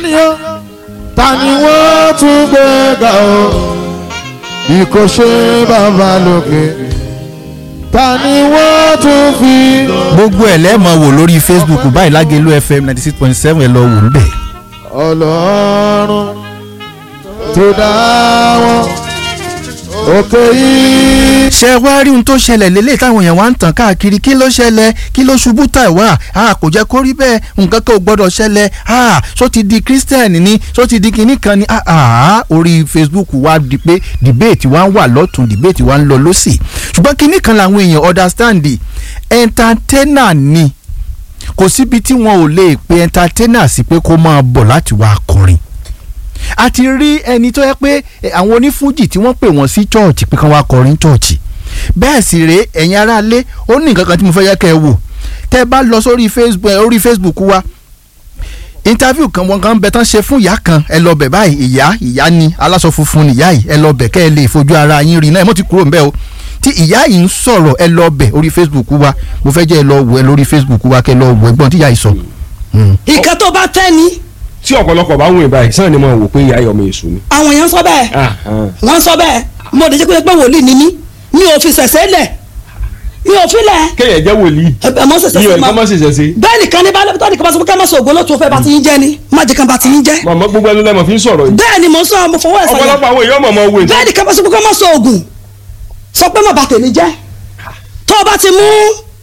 ni ó ta ni wọ́n tún gbé ga o bí kò ṣe bàbá lókè ta ni wọ́n tún fi. gbogbo ẹ̀ lẹ́ẹ̀mọ̀ wò lórí facebook báyìí lágẹ̀lú fm ninety six point seven ẹ̀ lọ wò ń bẹ̀. ọlọ́run tó dá wọn òkè yìí. ṣé wá rí ohun tó ṣẹlẹ̀ lélẹ̀ táwọn èèyàn wá ń tàn káàkiri kí ló ṣẹlẹ̀ kí ló ṣubú tà wá a kò jẹ́ kó rí bẹ́ẹ̀ nǹkan kan ò gbọ́dọ̀ ṣẹlẹ̀ a ṣó ti di christian ni ṣó ti di kinní kan ni a orí facebook wá di pé debate wá ń wà lọ́tún debate wá ń lọ lọ́sì ṣùgbọ́n kinní kan làwọn èèyàn understand entertainer ni kò síbi tí wọn ò lè pe entertainer sí pé kó máa bọ̀ láti wá kọrin a ti rí ẹni tó yẹ pé àwọn onífújì tí wọ́n pè wọ́n sí chọ́ọ̀chì pé kán wá kọrin chọ́ọ̀chì bẹ́ẹ̀ sì rèé ẹ̀yin aráalé ó ní nǹkan kan tí mo fẹ́ yẹ kẹ́ ẹ wò tẹ́ ẹ bá lọ sórí facebook orí facebook wa interview kan wọn kan bẹ tán ṣe fún ìyá kan ẹ lọ bẹ̀ báyìí ìyá ìyá ni aláṣọ funfun nìyá yìí ẹ lọ bẹ̀ kẹ́ ẹ lè fojú ara yín rí náà ẹ mọ̀ ti kúrò ńbẹ̀ o tí ìyá yìí ń sọ̀rọ̀ ẹ lọ bẹ̀ orí facebook wa mo fẹ́ jẹ́ ẹ lọ wò ẹ lórí facebook wa kẹ́ ẹ lọ wò ẹgbọ́n tí ìyá yìí sọ. ìkan tó bá tẹ́ ni tí ọ̀pọ̀lọpọ̀ bá wùn ìbáyìí sàn ni mo wò pé ìyá ọmọ èṣù ni. àwọn èèyàn sọ bẹ́ẹ̀ wọ́n sọ bẹ́ẹ̀ mo dèjẹ́ pé pé wòlíì ni mí mi ò fi ṣẹ̀ṣẹ̀ lẹ̀ mi ò fi lẹ̀ kéèyàn jẹ́ wòlíì ẹ mọ ṣẹ̀ṣẹ̀ mi ò sí ní ká má ṣẹ̀ṣẹ̀ sí. bẹ́ẹ̀ nìkan ní bá lẹ́pítọ́ nìkan bá sọ pé ká má sọ ògbó lótú fẹ́ bá ti yín jẹ́ ni má jẹ́ kan bá ti yín jẹ́ màmá gbogbo ẹnu lẹ́mọ̀ fi ń sọ̀rọ̀ yìí. bẹ́ẹ̀ ni mo sọ mo fọwọ́ ẹ̀ sọ̀yà ọ̀pọ̀lọpọ̀ àwọn èèyàn mọ̀mọ́ wò ní. bẹ́ẹ̀ nìkan bá sọ pé ká má sọ ògùn sọ pé má bà tèmi jẹ́ tó o bá ti mú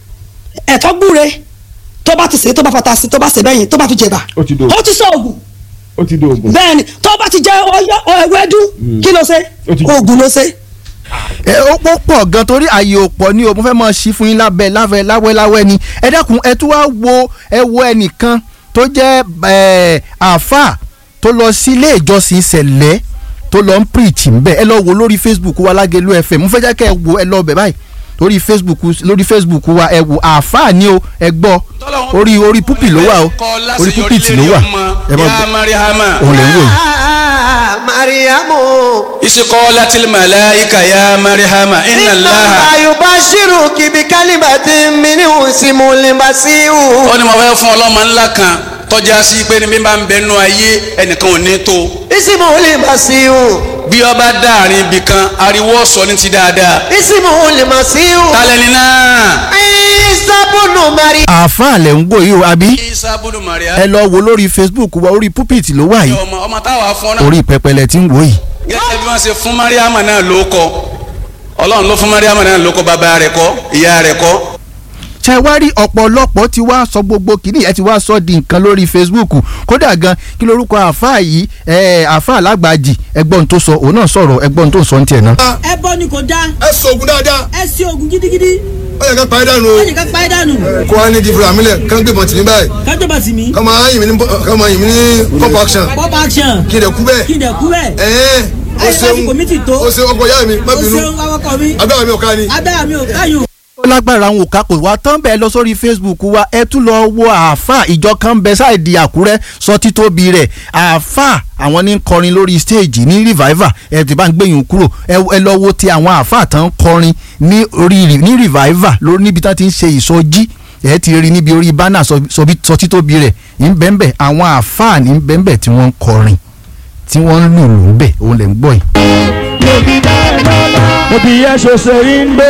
ẹ̀tọ́ gbúre tó bá ti sè é tó bá fata sí tó bá sè bẹ́yìn tó bá fi jẹ̀bà Ó ti dò. ó ti sọ ògùn ó ti di oògùn. bẹ́ẹ̀ ni tó bá ti jẹ ẹwẹ́dú kí ló ṣe Ó ti- ògùn ló ṣe ẹ ó pọ̀ pọ̀ gan torí àyè ò pọ̀ ní o mo fẹ́ mọ̀ sí fún yín lábẹ́ lábẹ́ láwẹ́ láwẹ́ ni ẹ dákun ẹ tún wá wo ẹ wo ẹnìkan tó jẹ́ ẹ àáfà tó lọ sí ilé ìjọsìn sẹ̀lẹ̀ tó lọ ń preach ńbẹ ẹ lọ wo lórí facebook wa Lágelú FM mo fẹ́ jẹ́ kẹ́ ẹ wo ẹ lọ bẹ̀ báyìí lórí facebook lórí facebook wa ẹ wo àáfà ni o ẹ gbọ́ orí orí púpì ló wà o orí púpì tì ló wà ẹ mọ̀ ya mariama òun lè ń wò yìí. mariamu isikọlatil malaika ya mariama inna inna allaha yubashiruki bi kalimatin minhu ismuhu masihu ó ní mo fẹ́ fún ọlọ́mọ ńlá kan tọ́já sí pé ní bí n bá ń bẹnu ayé ẹnìkan ò ní tó ismuhu masihu bí ọba dáàrin ibì kan ariwo sọ ní ti dáadáa ismuhu masihu tálẹ́ni náà isa bunu mari àáfà lẹ̀ ń wò yìí o àbí isa bulu maria ẹ lọ wo lórí facebook wa orí púpì ló wà yìí ọmọ ọmọ táwa fún náà orí pẹpẹlẹ tí ń wò yìí. gẹ́gẹ́ bí wọ́n ṣe fún mariama náà ló kọ ọlọ́run ló fún mariama náà ló kọ bàbá rẹ̀ kọ́ ìyá rẹ̀ kọ́ ṣe wá rí ọ̀pọ̀lọpọ̀ tí wá sọ gbogbo kìíní ẹ ti wá sọ di nǹkan lórí facebook kódà gan kí lorúkọ àáfàá yìí ẹ àáfàá alágbàjì ẹgbọ́n tó sọ òun náà sọ̀rọ̀ ẹgbọ́n tó sọ ní tiẹ̀ náà. ẹbọ ni kò dáa ẹ sọ̀gùn dáadáa ẹ sí ogun gidigidi ó yẹ ká parí dànù o ó ní ká pa ẹ́ dànù kó wá ní di fúra mílẹ̀ kán gbé mọ̀tì ní báyìí kájọ bá sì mí ká máa yìn mí ní ká máa yìn mí ní pop action pop action kí n dẹ̀ kú bẹ́ẹ̀ kí n dẹ̀ kú bẹ́ẹ̀ ẹ̀ẹ́n ó ayé ṣeun lásìkò mi ti tó ó ṣeun ọkọ̀ ìyá mi má ó bínú ṣeun awakọ̀ mi agbára mi ò ká ni. agbára mi ò káyùn. ó lágbára àwọn òkà kò wá tán bẹ́ẹ̀ lọ sórí facebook wa ẹ tún lọ wo àáfàá ìjọ kan bẹ sáìdì àkúrẹ́ sọ títóbi rẹ̀ àáfàá àwọn ní kọrin lórí stage ní revival ẹ ti bá ń gbẹ̀yìn kúrò ẹ ẹ lọ wo ti àwọn àáfàá tán kọrin ní orí ní revival lórí níbi tán ti ń ṣe ìsọjí ẹ ti rí níbi orí bánà sọ bí- sọ títóbi rẹ̀ ń bẹ́ẹ̀ àwọn àáfàá ní bẹ́ẹ̀ tí wọ́n ń kọrin tí wọ́n ń lùlù ń bẹ̀ òun lè ń gbọ́ yìí. mo ti yẹ ṣoṣo yín gbé